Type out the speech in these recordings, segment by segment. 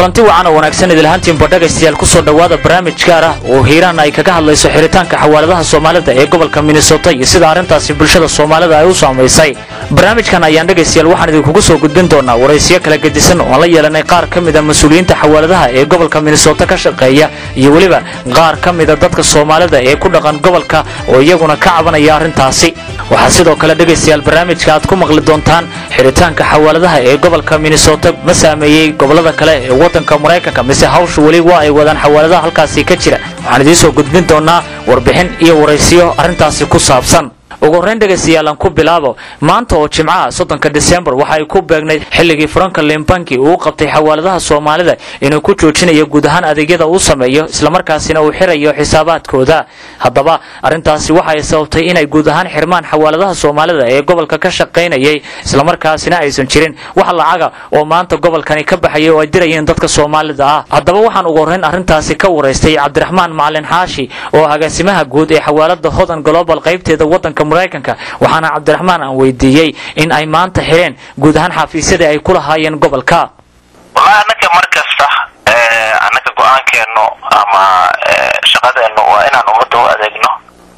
kulanti wacan oo wanaagsan idilhaantiinba dhegaystayaal kusoo dhowaada barnaamij gaar ah oo hiiraan ay kaga hadlayso xiritaanka xawaaladaha soomaalida ee gobolka minnesota iyo sida arrintaasi bulshada soomaalida ay u saamaysay barnaamijkan ayaan dhegaystayaal waxaan idinkugu soo gudbin doonaa waraysiyo kala gedisan oo aan la yeelanay qaar ka mida mas-uuliyiinta xawaaladaha ee gobolka minnesota ka shaqeeya iyo weliba qaar ka mida dadka soomaalida ee ku dhaqan gobolka oo iyaguna ka cabanaya arrintaasi waxaa sidoo kale dhegaystayaal barnaamijka aad ku maqli doontaan xiritaanka xawaaladaha ee gobolka minnesota ma saameeyey gobolada kale ee wadanka maraykanka mise hawsha weli waa ay wadaan xawaaladaha halkaasi ka jira waxaan idiin soo gudbin doonaa warbixin iyo waraysiyo arrintaasi ku saabsan ugu horrayn dhegaystayaal aan ku bilaabo maanta oo jimcaha soddonka disembar waxa ay ku beegnayd xilligii franklin banki uu qabtay xawaaladaha soomaalida inuu ku joojinayo guud ahaan adeegyada uu sameeyo islamarkaasina uu xirayo xisaabaadkooda haddaba arrintaasi waxa ay sababtay inay guud ahaan xirmaan xawaaladaha soomaalida ee gobolka ka shaqaynayay islamarkaasina aysan jirin wax lacaga oo maanta gobolkani ka baxayay oo ay dirayeen dadka soomaalida ah haddaba waxaan ugu horrayn arrintaasi ka waraystay cabdiraxmaan macalin xaashi oo agaasimaha guud ee xawaalada hodan global qaybteeda wadanka maraykanka waxaana cabdiraxmaan aan weydiiyey in ay maanta xireen guud ahaan xafiisyadii ay ku lahaayeen gobolka wallahi annaga mar kasta annaga go-aankeenu ama shaqadeennu waa inaan ummadda u adeegno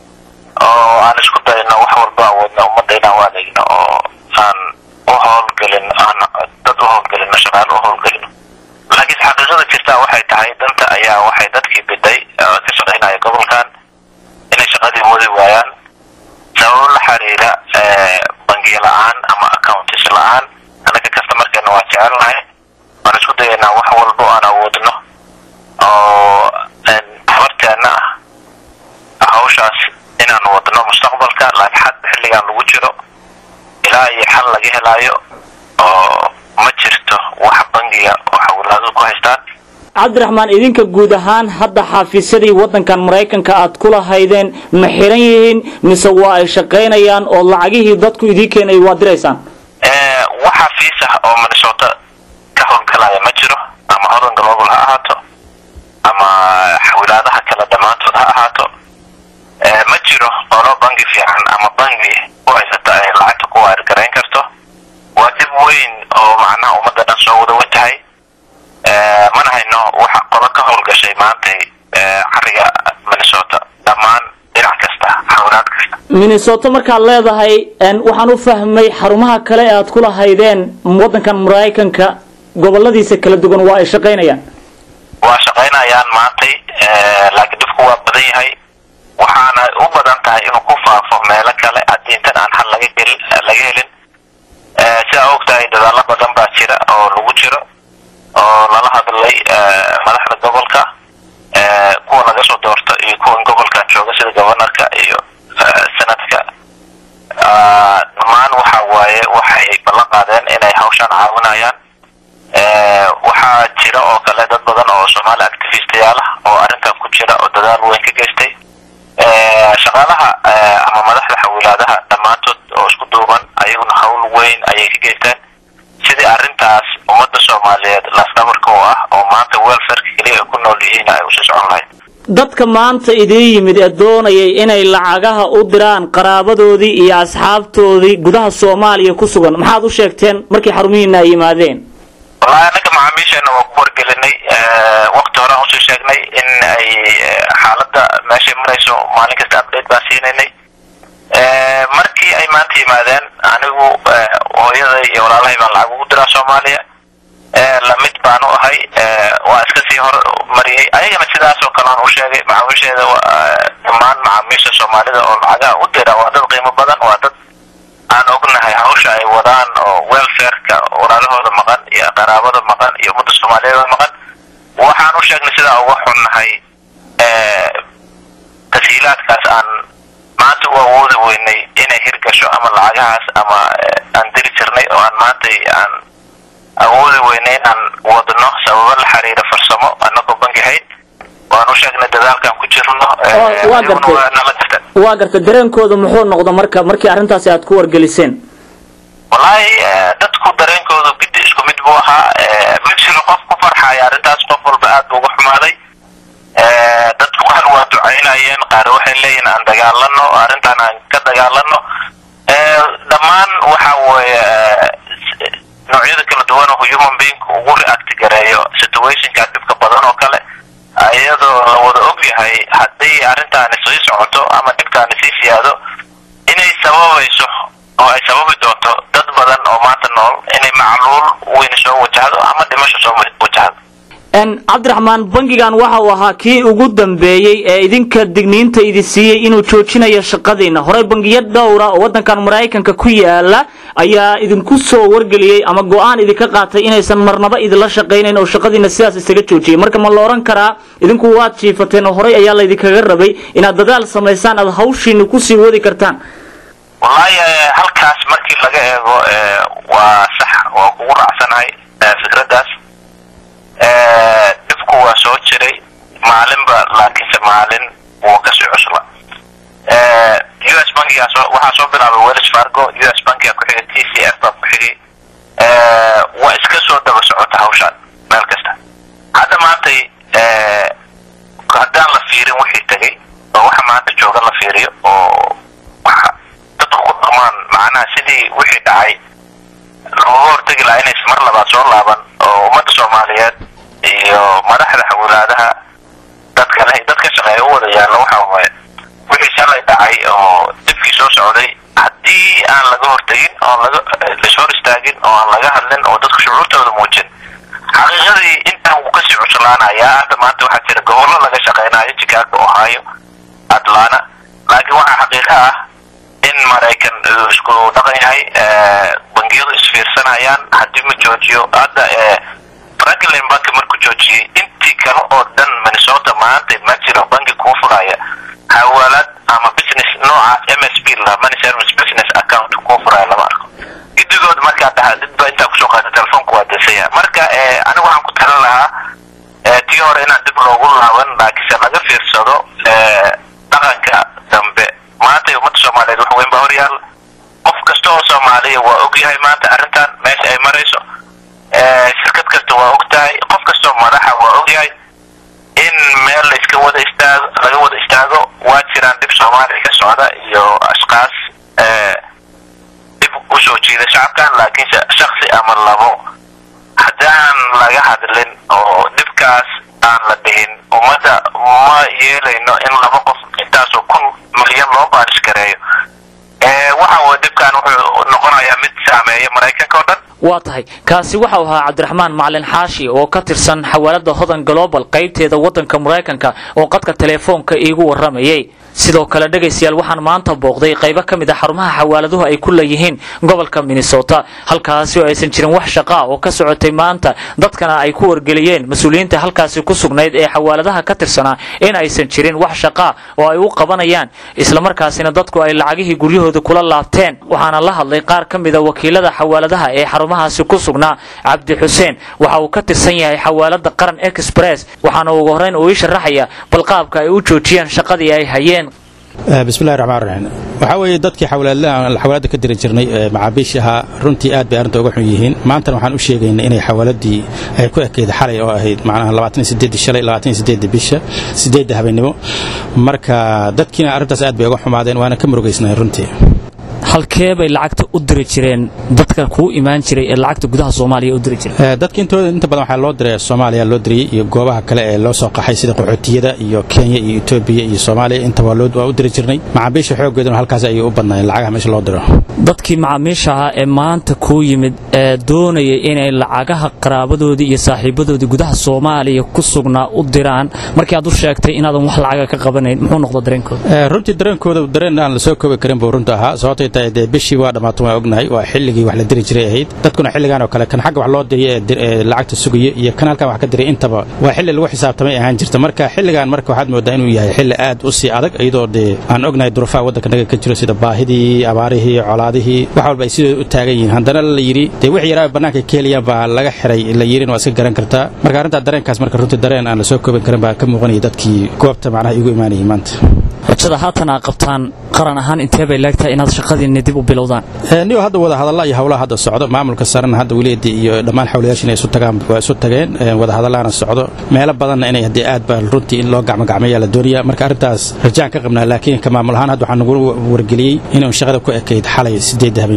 oo aan isku dayno wax walba awoodna ummadda inaan u adeegno oo aan u howlgelin aan dad u howlgelino shaqaale u howlgelino laakiinse xaqiiqada jirtaa waxay tahay danta ayaa waxay dadkii biday ka shaqaynaya gobolkan inay shaqadii wadi waayaan sababo la xiriira bangiyo la-aan ama accountis la-aan annaga kastamarkeena waa jecelnahay waan isku dayaynaa wax walba o aan awoodno oo habarteenna ah hawshaas inaan wadno mustaqbalka laakiin hadda xilligan lagu jiro ilaa iyo xal laga helaayo oo ma jirto wax bangiga oo xawalaadu ku haystaan cabdiraxmaan idinka guud ahaan hadda xafiisyadii wadankan maraykanka aad ku lahaydeen ma xiran yihiin mise waa ay shaqaynayaan oo lacagihii dadku idiin keenay waad diraysaan wax xafiis ah oo minnesota ka howlgalaya ma jiro ama hodan global ha ahaato ama xawilaadaha kale dhammaantood ha ahaato ma jiro olo bangi fiican ama bangi ku haysata ay lacagta ku waargarayn karto waa dib weyn oo macnaha ummadda dhan soo wada watahay mana hayno waxa qodo ka howlgashay maantay cariga minnesota dhammaan dhinac kasta xawlaad kasta minnesota markaad leedahay waxaan u fahmay xarumaha kale ee aad ku lahaydeen wadankan maraykanka goboladiisa kala duwan waa ay shaqaynayaan waa shaqaynayaan maantay laakiin dhibku waa badan yahay waxaana u badan tahay inuu ku faafo meelo kale haddii intan aan xal laga gelin laga helin sidaa og tahay dadaalo badan baa jira oo lagu jiro oo lala hadlay madaxda gobolka kuwa laga soo doorto iyo kuwan gobolkan jooga sida gobanarka iyo sanadka dhammaan waxa waaye waxay ballan qaadeen inay hawshaan caawinayaan waxaa jira oo kale dad badan oo soomaali activistayaal ah oo arrintan ku jira oo dadaal weyn ka geystay shaqaalaha ama madaxda xawilaadaha dhammaantood oo isku duuban ayaguna hawl weyn ayay ka geysteen sidii arrintaas ummadda soomaaliyeed laasdhabarka oo ah oo maanta welfarka keliya ay ku nool yihiin ay usii socon lahayd dadka maanta idiin yimid ee doonayay inay lacagaha u diraan qaraabadoodii iyo asxaabtoodii gudaha soomaaliya ku sugan maxaad u sheegteen markii xarumihiina ay yimaadeen wallahi annaga macaamiisheena waa ku wargelinay wakti horaan usii sheegnay in ay xaaladda meeshay marayso maalin kasta update baan siinaynay markii ay maanta yimaadeen anigu hooyaday iyo walaalahay baan lacag ugu diraa soomaaliya lamid baan u ahay waa iska sii hor mariyey ayagana sidaas oo kale aan u sheegay macaamiisheeda dhammaan macaamiisha soomaalida oo lacagaha u dira waa dad qiimo badan waa dad aan ognahay hawsha ay wadaan oo welfareka walaalahooda maqan iyo qaraabada maqan iyo ummadda soomaaliyeeda maqan waxaan u sheegnay sidaa uga xunnahay tashiilaadkaas aan maanta u awoodi weynay inay hirgasho ama lacagahaas ama aan diri jirnay oo aan maantay aan awoodi weynay inaan wadno sababo la xiriira farsamo anagoo bangi hayd waan u sheegnay dadaalkaan ku jirno nala jirta waa garta dareenkooda muxuu noqda marka markii arrintaasi aad ku wargeliseen wallaahi dadku dareenkoodu gidi isku mid buu ahaa ma jiro qof ku farxaya arrintaas qof walba aad buu uga xumaaday dadku qaar waa ducaynayeen qaar waxay leeyihin aan dagaalano arrintaan aan ka dagaalano dhammaan waxa weeye noocyada kala duwan oo human being ugu react gareeyo situationka dhibka badan oo kale iyadoo la wada og yahay haddii arrintaani sii socoto ama dhibkaani sii siyaado inay sababayso oo ay sababi doonto dad badan oo maanta nool inay macluul weyn soo wajahdo ama dhimasho soo wajahdo cabdiraxmaan bangigan waxa uu ahaa kii ugu dambeeyey ee idinka digniinta idin siiyey inuu joojinayo shaqadiina horey bangiyo dhowra oo waddankan maraykanka ku yaala ayaa idinku soo wargeliyey ama go-aan idinka qaatay inaysan marnaba idinla shaqaynayn oo shaqadiina sidaas isaga joojiyay marka ma la odhan karaa idinku waad jiifateen oo horey ayaa laydinkaga rabay inaad dadaal samaysaan aad hawshiina kusii wadi kartaan wallaahi halkaas markii laga eego waa sax waa kugu raacsanahay fikraddaas dhibku waa soo jiray maalinba laakiinse maalin wuu kasii cusla u s bankigaas waxaa soo bilaabay wells fargo u s bankiga ku xigay t c f baa ku xigay waa iska soo daba socota hawshaan meel kasta hadda maantay haddaan la fiirin wixii tegay oo waxa maanta jooga la fiiriyo oo waxa dadku ku dhaqmaan macnaha sidii wixii dhacay looga hortegi lahaa inays mar labaad soo laaban oo ummadda soomaaliyeed iyo madaxda xawlaadaha dadka le dad ka shaqeeya u wada yaallo waxa waaye wixii shalay dhacay oo dibkii soo socday haddii aan laga hortegin oon laga lashor istaagin oo aan laga hadlin oo dadku shucuurtooda muujin xaqiiqadii intaan wuu kasii cuslaanayaa hadda maanta waxaa jira gobollo laga shaqeynayo chicago ohio atlanta laakiin waxaa xaqiiqo ah in maraykan uu isku dhaqan yahay bangiyadu isfiirsanayaan haddii ma joojiyo hadda franklin banki markuu joojiyey intii kale oo dhan minnesota maanta ma jiro banki kuu furaya xawaalad ama business noocaas m s b la money service business account kuu furaya lama arko gidigood markaa dhaha didba intaa kusoo qaata telefoonku waa desaya marka anigu waxaan ku talin lahaa tii hore inaan dib loogu laaban laakiinse laga fiirsado dhaqanka dambe maanta ummadda soomaaliyeed wax weyn baa horyaal qof kasta oo soomaaliya waa og yahay maanta arrintan meesha ay marayso shirkad kasta waa og tahay qof kastoo madaxa waa og yahay in meel layska wada istaago laga wada istaago waa jiraan dhib soomaaliya ka socda iyo ashkaas dib usoo jiida shacabkan laakiinse shaksi ama labo haddaan laga hadlin oo dhibkaas aan la dhihin ummadda ma yeelayno in laba qof intaasoo kun milyan loo baarish gareeyo waxa uu dhibkan wuxuu noqonayaa mid saameeya maraykanka oo dhan waa tahay kaasi waxau ahaa cabdiraxmaan macalin xaashi oo ka tirsan xawaalada hodan global qaybteeda waddanka maraykanka oo qadka teleefoonka iigu warramayay sidoo kale dhegaystayaal waxaan maanta booqday qaybo ka mid a xarumaha xawaaladuhu ay ku leeyihiin gobolka minnesota halkaasi oo aysan jirin wax shaqaa oo ka socotay maanta dadkana ay ku wargeliyeen mas-uuliyiinta halkaasi ku sugnayd ee xawaaladaha ka tirsanaa in aysan jirin wax shaqaa oo ay u qabanayaan islamarkaasina dadku ay lacagihii guryahooda kula laabteen waxaana la hadlay qaar ka mida wakiilada xawaaladaha ee xarumahaasi ku sugnaa cabdi xuseen waxa uu ka tirsan yahay xawaalada qaran express waxaana ugu horrayn uu ii sharaxaya balqaabka ay u joojiyeen shaqadii ay hayeen bismillahi raxmaan raxiim waxaa weeye dadkii xawaalada ka diri jirnay macaabiish ahaa runtii aad bay arrinta uga xun yihiin maantana waxaan u sheegaynay inay xawaaladii ay ku ekeyd xalay oo ahayd macnaha shalay bisha sideedda habeenimo marka dadkiina arrintaas aad bay uga xumaadeen waana ka murugaysnahay runtii halkee bay lacagta u diri jireen dadka kuu imaan jiray ee lacagta gudaha soomaaliya u diri jireen dadka intooda inta badan waxaa loo diray soomaaliya loo diriyey iyo goobaha kale ee loo soo qaxay sida qaxootiyada iyo kenya iyo etoobiya iyo soomaaliya intaba waa u diri jirnay macaamiisha xooggeeduna halkaas ayay u badnaayeen lacagaha meesha loo diro dadkii macaamiisha ahaa ee maanta kuu yimid ee doonayay inay lacagaha qaraabadoodii iyo saaxiibadoodii gudaha soomaaliya ku sugnaa u diraan markii aad u sheegtay inaadan wax lacaga ka qabanayn muxuu noqda dareenkooda runtii dareenkooda dareen aan la soo koobi karin buu runta ahaa sababtay tahay dee bishii waa dhammaatan waa ognahay waa xilligii wax la diri jiray ahayd dadkuna xilligan oo kale kan xagga wax loo diriya ee lacagta sugaya iyo kan halkan wax ka diray intaba waa xilli lagu xisaabtamay ahaan jirta marka xilligan marka waxaad moodaa inuu yahay xilli aad u sii adag iyadoo dee aan ognahay durufaha waddanka naga ka jiro sida baahidii abaarihii colaadihii wax walba ay sidooda u taagan yihiin haddana la yidhi dee wix yaraa bannaanka ka heliyaan baa laga xiray la yidhin waa iska garan kartaa marka arrintaa dareenkaas marka runtii dareen aan la soo koobin karin baa ka muuqanaya dadkii goobta macnaha igu imaanayay maanta rajada haatan aa qabtaan qaran ahaan intee bay leegtahay inaad shaqadiinni dib u bilowdaan niyo hadda wada hadalla iyo howlaha hadda socdo maamulka sarena hadda weligeedii iyo dhammaan xawlayaashin ay isu tagaan waa isu tageen wada hadallaana socdo meelo badanna inay haddii aad baa runtii in loo gacmogacmeeyaa la doonaya marka arrintaas rajaan ka qabnaa laakiin ka maamul ahaan hadda waxaa nagu wargeliyey inuu shaqada ku ekayd xalay sideedda habeenimo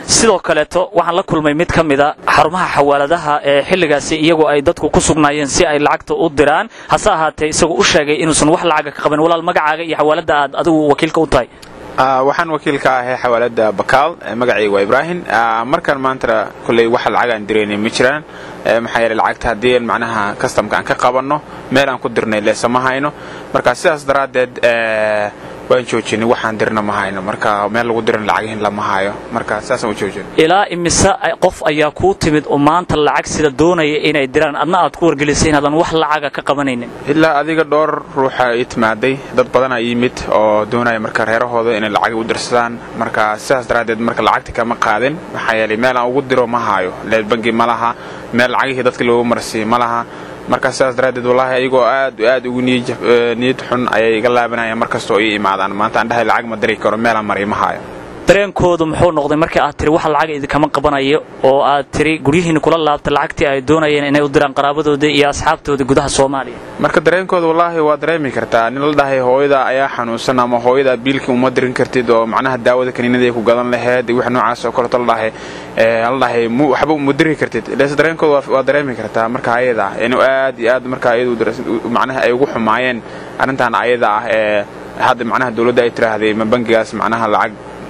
sidoo kaleeto waxaan la kulmay mid ka mida xarumaha xawaaladaha ee xilligaasi iyagoo ay dadku ku sugnaayeen si ay lacagta u diraan hase ahaatee isagoo u sheegay inuusan wax lacaga ka qaban walaal magacaaga iyo xawaalada aad adigu wakiilka u tahay waxaan wakiil ka ahay xawaalada bakaal magacayga waa ibraahim markaan maanta kolley wax lacag aan diraynay ma jiraan maxaa yeele lacagta haddii macnaha kastamka aan ka qabanno meel aan ku dirnay leesa ma hayno marka sidaas daraaddeed waan joojinay waxaan dirna ma hayno marka meel lagu diran lacagihin lama hayo marka sidaasaan u joojin ilaa imise qof ayaa kuu timid oo maanta lacag sida doonaya inay diraan adna aad ku wargelisay inaadan wax lacaga ka qabanaynin ilaa adiga dhowr ruuxa ii timaaday dad badanaa yimid oo doonaya marka reerahooda inay lacag u dirsadaan marka sidaas daraaddeed marka lacagta kama qaadin maxaa yeelay meel aan ugu diro ma hayo leel bangi ma laha meel lacagihii dadka loogu marsiiyo ma laha marka sidaas daraaddeed wallaahi ayagoo aad aad ugu niyad xun ayay iga laabanayaan mar kastoo ii imaadaan maanta aan dhahay lacag ma diri karo meelaan maray ma hayo dareenkoodu muxuu noqday markii aad tiri wax lacaga idinkama qabanayo oo aad tiri guryihiinna kula laabta lacagtii ay doonayeen inay u diraan qaraabadoodii iyo asxaabtoodii gudaha soomaaliya marka dareenkooda wallaahi waa dareemi kartaa nin la dhahay hooyada ayaa xanuunsan ama hooyada biilkii uma dirin kartid oo macnaha daawada kaniinadii ku gadan laheed wax noocaas oo kaleeto la dhahay la dhahay waxba uma diri kartid ilees dareenkooda waa dareemi kartaa marka ayada inuu aad iyo aad marka ayadu macnaha ay ugu xumaayeen arrintan ayada ah ee hadda macnaha dawladda ay tiraahday ma bangigaas macnaha lacag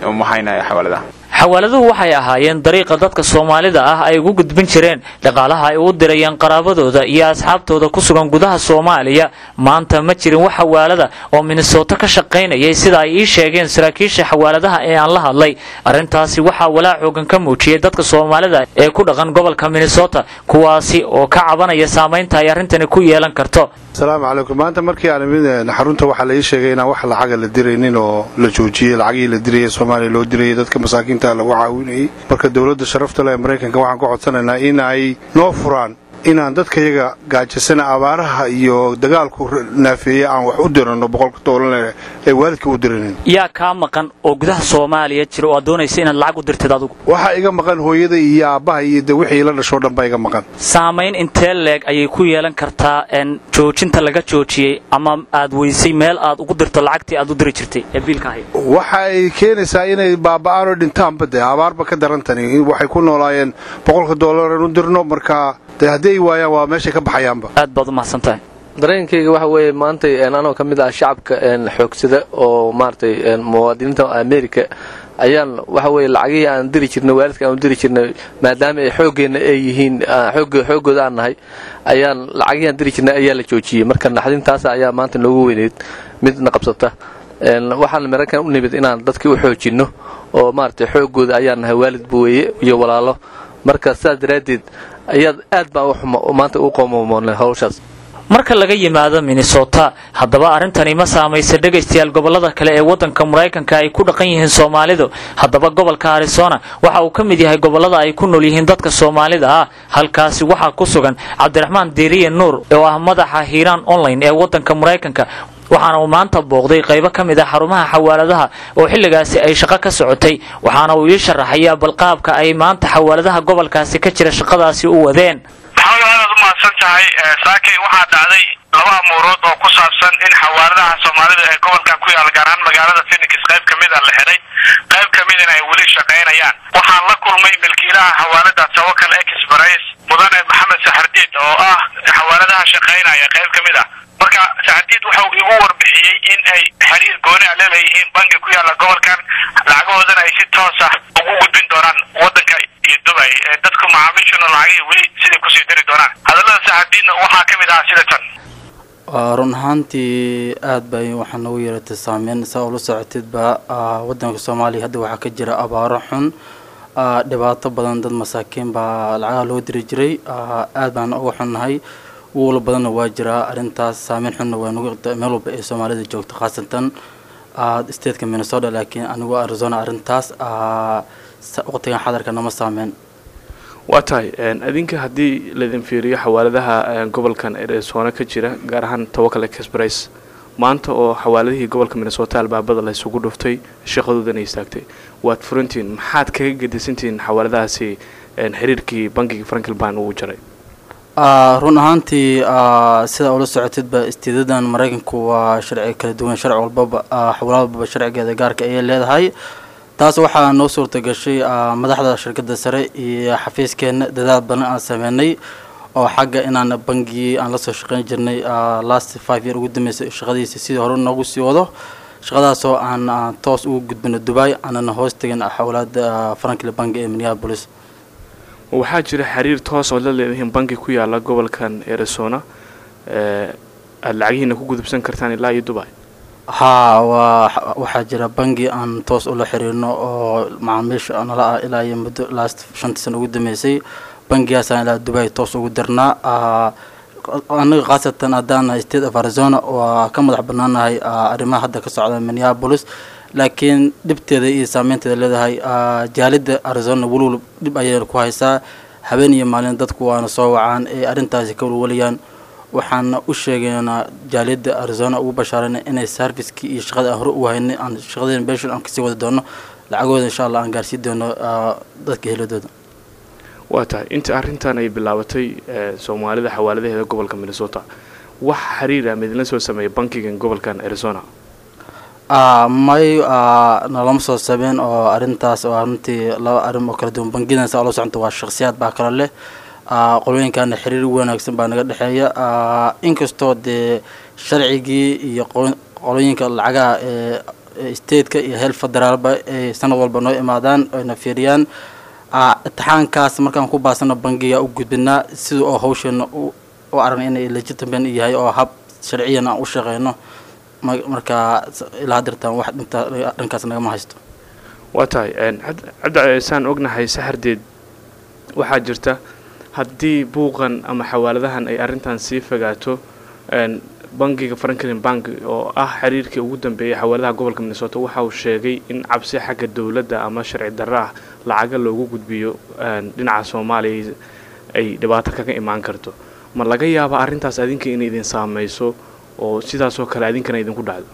xawaaladuhu waxay ahaayeen dariiqa dadka soomaalida ah ay ugu gudbin jireen dhaqaalaha ay u dirayeen qaraabadooda iyo asxaabtooda ku sugan gudaha soomaaliya maanta ma jirin wax xawaalada oo minnesooto ka shaqaynayay sida ay ii sheegeen saraakiisha xawaaladaha ee aan la hadlay arrintaasi waxaa walaa xoogan ka muujiyey dadka soomaalida ee ku dhaqan gobolka minnesota kuwaasi oo ka cabanaya saamaynta ay arrintani ku yeelan karto asalaamu calaykum maanta markii aan imid xarunta waxaa la ii sheegay inaan wax lacaga la diraynin oo la joojiyey lacagihii la dirayay soomaaliya loo dirayay dadka masaakiinta lagu caawinayay marka dowladda sharafta leh ee maraykanka waxaan ka codsanaynaa in ay noo furaan inaan dadkayaga gaajasana abaaraha iyo dagaalku naafeeye aan wax u dirano boqolka doolar ee waalidka u diranin yaa kaa maqan oo gudaha soomaaliya jira oo aad doonaysa inaad lacag u dirtid adugu waxaa iga maqan hooyada iyo aabbaha iyo de wixii la dhashoo dhan baa iga maqan saamayn intee leeg ayay ku yeelan kartaa joojinta laga joojiyey ama aad weysay meel aad ugu dirto lacagtii aad u diri jirtay ee biilka ahayd waxa ay keenaysaa inay baaba'aan oo dhintaanba de abaarba ka darantani waxay ku noolaayeen boqolka doolar u dirno marka de haddii ay waayaan waa meeshay ka baxayaanba aad baad u mahadsan tahay dareenkayga waxa weeye maantay anoo ka mid ah shacabka xoogsada oo maaragtay muwaadiniinta america ayaan waxa weye lacagihii aan diri jirnay waalidka aan diri jirnay maadaama ay xooggeenna ay yihiin xooggooda aan nahay ayaan lacagihii aan diri jirnay ayaa la joojiyey marka naxdintaas ayaa maanta noogu weyneyd midna qabsata waxaan maraykan u nimid inaan dadkii u xoojinno oo maaragtay xooggooda ayaan nahay waalidba weeye iyo walaalo marka sidaas daraaddeed ayaad aad baan maanta u qoomomoonay hawshaas marka laga yimaado minnesota haddaba arrintani ma saamaysa dhegaystayaal gobollada kale ee waddanka maraykanka ay ku dhaqan yihiin soomaalidu haddaba gobolka arizona waxa uu ka mid yahay gobollada ay ku nool yihiin dadka soomaalida ah halkaasi waxaa ku sugan cabdiraxmaan diiriye nuur oo ah madaxa hiiraan online ee waddanka maraykanka waxaana uu maanta booqday qaybo ka mid ah xarumaha xawaaladaha oo xilligaasi ay shaqo ka socotay waxaana uu ii sharaxayaa balqaabka ay maanta xawaaladaha gobolkaasi ka jira shaqadaasi u wadeen maxamed aadaad u mahadsan tahay saakay waxaa dhacday laba amuurood oo ku saabsan in xawaaladaha soomaalida ee gobolkan ku yaala gaar ahaan magaalada phoenix qayb ka mida la xidhay qayb ka midana ay weli shaqaynayaan waxaan la kulmay milkiilaha xawaalada tawakal express mudane maxamed saxardiid oo ah xawaaladaha shaqaynaya qayb ka mid ah marka saxardiid waxau igu warbixiyey in ay xiriir gooni a leeleeyihiin bangi ku yaala gobolkan lacagahoodana ay si toos ah ugu gudbin doonaan wadanka iyo dubay dadku macaamiishuna lacagihii weli siday kusii diri doonaan hadallada saxardiidna waxaa ka mid ah sida tan run ahaantii aad bay waxaa noogu yeeratay saameyn saa ula socotidba wadanka soomaaliya hadda waxaa ka jira abaaro xun dhibaato badan dad masaakiin baa lacagaha loo diri jiray aad baan uga xunnahay wuula badanna waa jiraa arrintaas saameyn xunna waa nagu meel walba ee soomaalida joogto khaasatan stateka minnesota laakiin anigu arizona arrintaas waqtigan xadarka nama saameyn waa tahay adinka haddii laydin fiiriyo xawaaladaha gobolkan arizona ka jira gaar ahaan tawakal express maanta oo xawaaladihii gobolka minnesota albaabada la isugu dhuftay shaqadoodana istaagtay waad furantihiin maxaad kaga gedisantihiin xawaaladahaasi xiriirkii bankiga franklban uu jaray run ahaantii sidaa ula socotidba istiidadan maraykanku waa sharci kala duwan sharci walbaba xawlaad walbaba sharcigeeda gaarka ayay leedahay taas waxaa noo suurta gashay madaxda shirkadda sare iyo xafiiskeenna dadaal badan aan sameynay oo xagga inaan bangigii aan lasoo shaqeyn jirnay last five year ugu dambeysay shaqadiisa sidii hore noogu sii wado shaqadaasoo aan toos ugu gudbino dubai aanana hoos tegin xawlaada franklin bank ee minneapolis waxaa jira xiriir toos ood la leedihiin banki ku yaala gobolkan arizona aada lacagihiina ku gudubsan kartaan ilaa iyo dubai haa waa waxaa jira bangi aan toos ula xiriirno oo macaamiisha nala ah ilaa iyo muddo last shantii sano ugu dambeysay bangigaasaan ilaa dubai toos ugu dirnaa anaga khaasatan haddaan state of arizona waa ka madax banaanahay arrimaha hadda ka socda minneapolis laakiin dhibteeda iyo saameynteeda leedahay jaalida arizona weliwal dhib ayay ku haysaa habeen iyo maalin dadku waana soo wacaan ee arrintaasi ka walwalayaan waxaana u sheegaynaa jaaliyadda arizona ugu bashaarana inay servicekii iyo shaqada aan hore u haynay aan shaqadeen beshon aan kasii wadi doono lacagooda insha allah aan gaarsii doono dadka heladooda waa tahay inta arrintan ay bilaabatay soomaalida xawaaladaheeda gobolka minnesota wax xiriira midla soo sameeyay bankigan gobolkan arizona may nalama soo sameyn oo arrintaas waa runtii laba arrin oo kala duwan bangidan saa ula soconta waa shakhsiyaad baa kala leh qolooyinkaana xiriir wanaagsan baa naga dhexeeya inkastoo dee sharcigii iyo qolooyinka lacagaha ee stateka iyo heel federaalba ay sanad walba noo imaadaan ayna fiiriyaan itixaankaas markaan ku baasano bangiga u gudbinaa sida oo hawsheena u aragna inay legitimate yahay oo hab sharciyan aan u shaqeyno markaa ilaa hadirtaan wax dhinta dhankaas nagama haysto waa tahay cabdi saan ognahay saxardeed waxaa jirta haddii buuqan ama xawaaladahan ay arrintan sii fogaato bangiga franklin bank oo ah xiriirkii ugu dambeeyay xawaaladaha gobolka minnesota waxa uu sheegay in cabsi xagga dowladda ama sharci darro ah lacaga loogu gudbiyo dhinaca soomaaliya ay dhibaato kaga imaan karto ma laga yaaba arrintaas adinka inay idin saameyso oo sidaasoo kale adinkana idinku dhacdo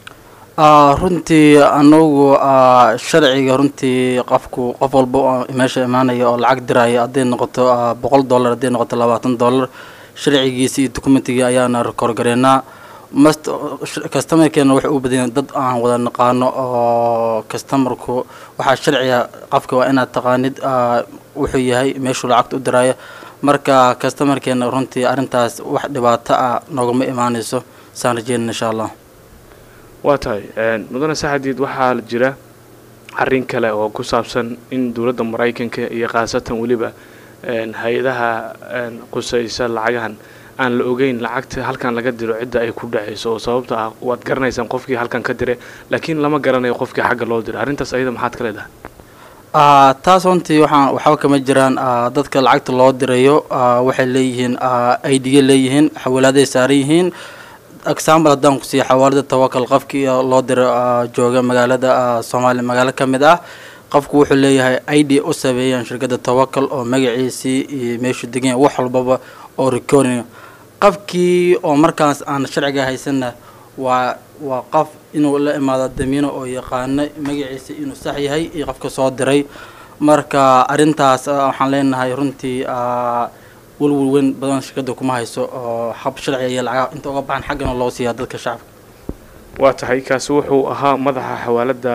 runtii anagu sharciga runtii qofku qof walba oo meesha imaanaya oo lacag diraya hadday noqoto boqol dollar hadday noqoto labaatan dollar sharcigiisa iyo documentigii ayaana rekoorgareynaa mast customerkeena waxay u badanya dad aan wada naqaano oo customerku waxaa sharciga qofka waa inaad taqaanid wuxuu yahay meeshuu lacagta u diraayo marka customerkeena runtii arrintaas wax dhibaato ah noogama imaanayso saan rajeynana insha allah waa tahay mudane saxadiid waxaa jira arrin kale oo ku saabsan in dowladda maraykanka iyo khaasatan weliba hay-adaha qusaysa lacagahan aan la ogeyn lacagta halkan laga diro cidda ay ku dhacayso oo sababta ah waad garanaysaan qofkii halkan ka dire laakiin lama garanayo qofkii xagga loo dira arrintaas ayada maxaad ka leedahay taas runtii waxaan waxba kama jiraan dadka lacagta loo dirayo waxay leeyihiin idga leeyihiin xawaalaaday saaran yihiin example haddaan ku siiya xawaalada tawakal qofkii loo diro jooga magaalada soomaaliya magaalo ka mid ah qofku wuxuu leeyahay id u sameeyaan shirkadda tawakal oo magaciisii iyo meeshuu degan wax walbaba oo recording qofkii oo markaas aan sharciga haysanna waa waa qof inuu la imaado damiino oo yaqaano magaciisa inuu sax yahay iyo qofka soo diray marka arrintaas waxaan leenahay runtii welwel weyn badan shirkadda kuma hayso oo hab sharciga iyo lacagaha inta uga baxan xaggana loo siiyaa dadka shacabka waa tahay kaasi wuxuu ahaa madaxa xawaalada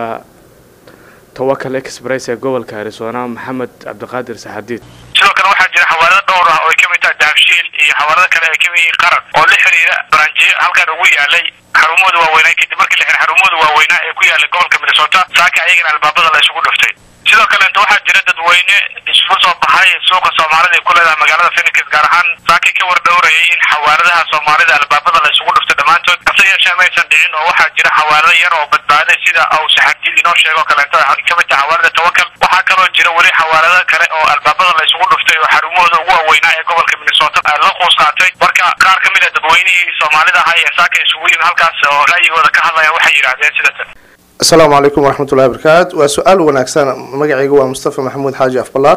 tawakal express ee gobolka arizona maxamed cabdiqaadir saxadiid sidoo kale waxaa jira xawaalado dhowr ah oo ay ka mid tahay dahabshiil iyo xawaalado kale ay kamid yihiin qaran oo la xiriira baranjiyo halkan ugu yaalay xarumooda waaweynaa kadib markii la xiray xarumooda waaweynaa ee ku yaalay gobolka minnesota saaka ayagana albaabada la isugu dhuftay sidoo kaleeta waxaa jira dadweyne isugu soo baxay suuqa soomaalida ay ku leedahay magaalada phoenix gaar ahaan saakay ka war dhowrayay in xawaaladaha soomaalida albaabada la isugu dhuftay dhammaantood hase yeeshee maysan dhicin oo waxaa jira xawaalado yar oo badbaaday sida uu saxaabdiid inoo sheego kaleeto ka mid taha xawaalada tawakal waxaa kaloo jira weli xawaalado kale oo albaabada la isugu dhuftay oo xarumahooda ugu waaweynaa ee gobolka minnesota la quus qaatay marka qaar ka mid a dadweynihii soomaalida ahaa ee saaka isugu yimi halkaas oo ra'yigooda ka hadlaya waxay yidhaahdeen sida tan asalaamu calaykum waraxmatullahi wabarakaatu waa su-aal wanaagsan magacayga waa mustafa maxamuud xaaji afbalaar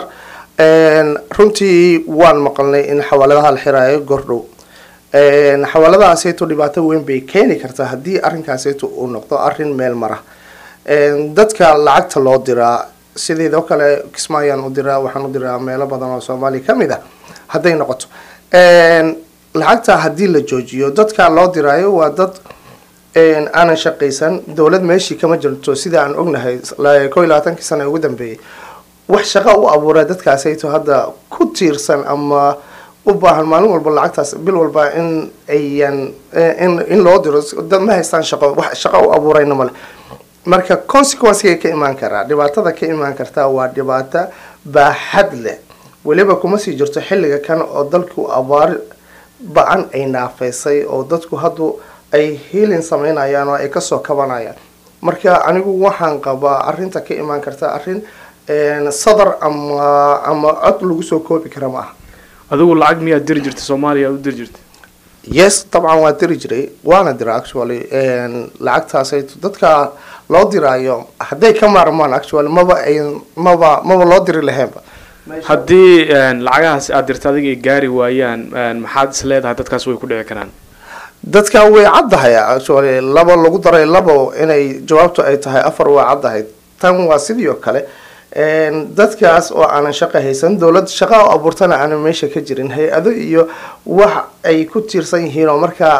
runtii waan maqalnay in xawaaladaha la xiraayo gordhow xawaaladahaaseeto dhibaato weyn bay keeni kartaa haddii arrinkaaseeto uu noqdo arrin meel mara dadka lacagta loo diraa sideedoo kale kismaayaan u diraa waxaan u diraa meelo badan oo soomaaliya ka mid ah hadday noqoto lacagta haddii la joojiyo dadka loo diraayo waa dad aanan shaqaysan dowlad meeshii kama jirto sida aan ognahay ko iyo labaatankii sana ugu dambeeyey wax shaqo u abuura dadkaasayto hadda ku tiirsan ama u baahan maalin walba lacagtaas bil walba in ayan in loo diro dad ma haystaan shaqo wax shaqo u abuurayna male marka consequencega ka imaan karaa dhibaatada ka imaan kartaa waa dhibaato baaxad leh weliba kuma sii jirto xilliga kan oo dalku abaar ba-an ay naafeysay oo dadku haddu ay hiilin sameynayaan oo ay kasoo kabanayaan marka anigu waxaan qabaa arinta ka imaan karta arrin sadar ama ama cod lagu soo koobi kara ma aha adigu lacag miyaad diri jirtay soomaaliya u diri jirtay yes dabcan waa diri jiray waana dira actually lacagtaasay dadka loo diraayo hadday ka maarmaan actually maba ay maba maba loo diri laheenba haddii lacagahaas aad dirta adiga ay gaari waayaan maxaad is leedahay dadkaas way ku dhici karaan dadka way caddahay actually laba lagu daray labo inay jawaabtu ay tahay afar waa caddahay tan waa sidii oo kale dadkaas oo aanan shaqo haysan dowlad shaqa oo abuurtana aanan meesha ka jirin hay-ado iyo wax ay ku tiirsan yihiin oo markaa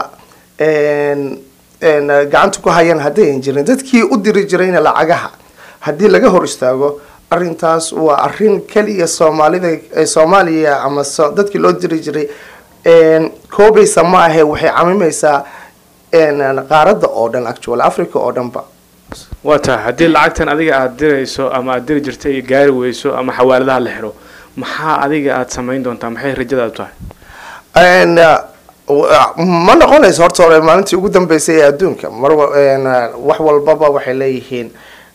gacanta ku hayaan haddayan jirin dadkii u diri jirayna lacagaha haddii laga hor istaago arintaas waa arin keliya soomaalida soomaaliya ama dadkii loo diri jiray koobaysa ma ahe waxay camimaysaa qaaradda oo dhan actual africa oo dhanba waa tahay haddii lacagtan adiga aada dirayso ama aada diri jirtay gaari weyso ama xawaaladaha la xiro maxaa adiga aada samayn doontaa maxay rajadaadu tahay ma noqonayso horta hore maalintii ugu dambeysay ee adduunka mar wax walbaba waxay leeyihiin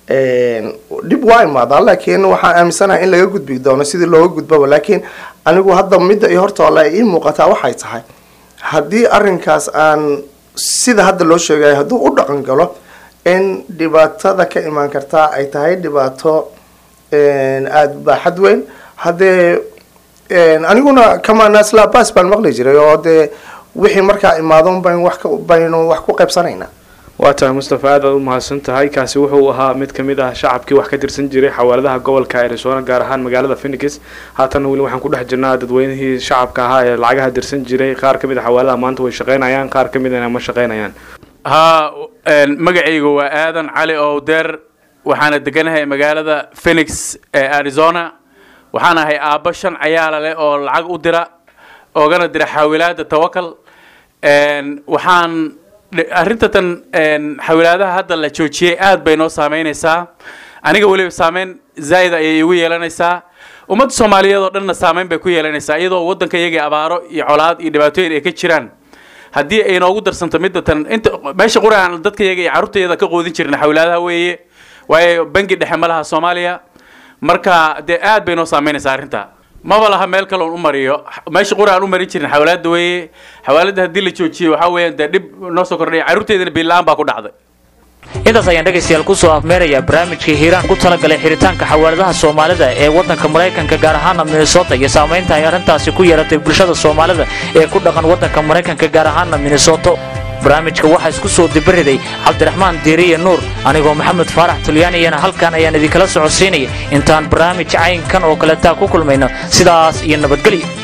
dhib waa imaadaa laakiin waxaan aaminsanahay in laga gudbi doono sidii looga gudbaba laakiin anigu hadda midda iyo horta ole ii muuqataa waxay tahay haddii arrinkaas aan sida hadda loo sheegayo hadduu u dhaqan galo in dhibaatada ka imaan kartaa ay tahay dhibaato aada baaxad weyn haddee aniguna kamanaaslabas baan maqli jiray oo dee wixii markaa imaadon bayn wax baynu wax ku qaybsanaynaa waa tahay mustafa aad aad u mahadsan tahay kaasi wuxuu ahaa mid kamid ah shacabkii wax ka tirsan jiray xawaaladaha gobolka arizona gaar ahaan magaalada phoenix haatanna weli waxaan ku dhex jirnaa dadweynihii shacabka ahaa ee lacagaha dirsan jiray qaar kamid a xawaaladaha maanta way shaqeynayaan qaar kamid ana ma shaqeynayaan haa magacaygu waa aadan cali owdeer waxaana deganahay magaalada phoenix ee arizona waxaan ahay aabbo shan cayaala leh oo lacag u dira oogana dira xaawilaada tawakal waxaan arrintatan xawilaadaha hadda la joojiyey aad bay noo saameynaysaa aniga weliba saameyn zaa'id ayay igu yeelanaysaa ummadda soomaaliyeed oo dhanna saameyn bay ku yeelanaysaa iyadoo waddanka iyagii abaaro iyo colaad iyo dhibaatooyin ay ka jiraan haddii ay noogu darsanto midatan inta meesha quraan dadka iyaga iyo carruurtayada ka qoodin jirna xawilaadaha weeye waayo bangi dhexe ma laha soomaaliya marka dee aad bay noo saameynaysaa arrinta maba laha meel kaloon u mariyo meesha qura aan u marin jirin xawaalada weeye xawaalada haddii la joojiyey waxaa weeyaan dee dhib noo soo kordhay carruurteedana biil-aan baa ku dhacday intaas ayaan dhegaystayaal kusoo afmeerayaa barnaamijkii hiiraan ku talagalay xiritaanka xawaaladaha soomaalida ee waddanka maraykanka gaar ahaana minnesota iyo saamaynta ay arrintaasi ku yeelatay bulshada soomaalida ee ku dhaqan waddanka maraykanka gaar ahaana minnesoto barnaamijka waxaa isku soo dibariday cabdiraxmaan diiriye nuur anigoo maxamed faarax tulyaaniyana halkan ayaan idinkala socodsiinaya intaan barnaamij caynkan oo kaleetaa ku kulmayno sidaas iyo nabadgelyo